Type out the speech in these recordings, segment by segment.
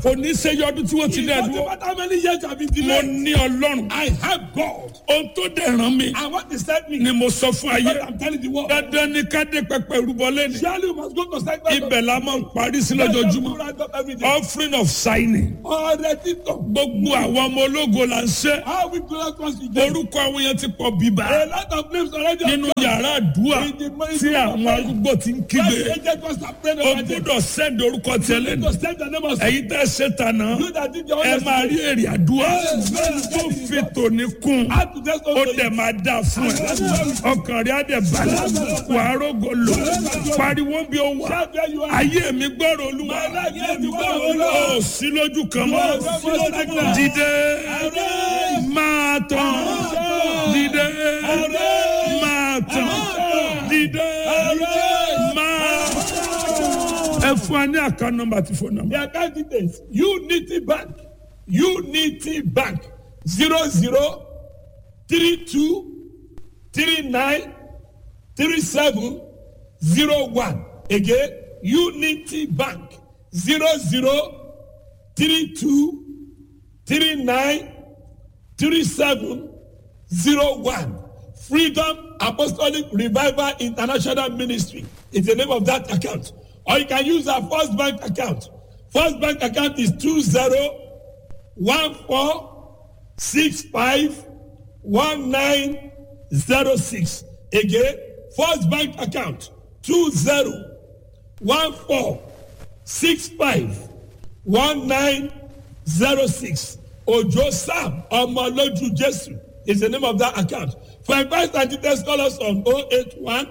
kò ní ṣe yọdún tí wọ́n ti It dẹ̀ doesn't dúró matter how many years you have been mo delayed. ní ọlọ́run I have God. ohun tó dẹ̀ ràn mí And what is that mean? ni mo sọ fún ayé What I'm telling the world. dandan ni ká dé pẹpẹ rúbọ lẹ́nu Surely you must go to sanctuary. ibẹ̀ la máa ń parí sí lójoojúmọ́ Every day. offering of signing Ọ̀rẹ́ títọ̀. gbogbo àwọn ọmọ ológo là ń ṣe How we do that once we get. orúkọ àwọn yẹn ti pọ̀ bíbá A lot of names already. nínú yàrá àdúrà tí àwọn arúgbó ti ń kígbe The agent was afraid o of it. gbúdọ̀ sẹ́ndì orúkọ tiẹ̀ lẹ́nu To send the name of ẹ̀yin tẹ́ ṣe tànà you that did your ẹ own máa rí èrè àdúrà tó fi tòní kún How to just ó also dẹ̀ máa dà fún ẹ ọkàn rẹ̀ á dẹ̀ balẹ̀ wàá rògò lò pariwo bí ó wà shout where you are. ayé mi gbọ́rọ̀ olúwa life yẹ́ mi gbọ́rọ̀ Olúwa. ó sí lójú kan mọ́ sí lójú kan. dìde máa tán dìde máa tán dìde máa ẹ fún wa ní àká nọ́mbà àti fóònù nọ́mbà. The account details. Unity Bank. Unity Bank. Zero zero three two three nine three seven zero one. Again, Unity Bank. Zero zero three two three nine three seven zero one. Freedom Apostolic Revival International Ministry is the name of that account. Or you can use our First Bank account. First Bank account is two zero one four six five one nine zero six. Again, First Bank account two zero one four six five one nine zero six. Ojo Sam Omoloju Jesu is the name of that account. For advice and details, call us on 081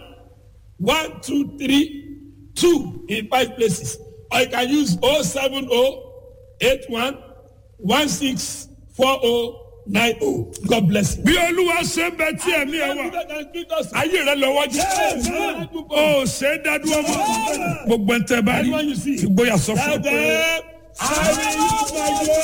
123 2 in five places. Or you can use 070 81 16 4090. God bless you. bí olúwa ṣe ń bẹ tí ẹ̀mí ẹ wà ayé rẹ lọ́wọ́ jẹ́ ó ṣe é dádúró mọ́ gbogbo ẹ̀ tẹ́ bá rí Everyone you see. ìgboyà sọ fún ọ Tell pé. them, I will use my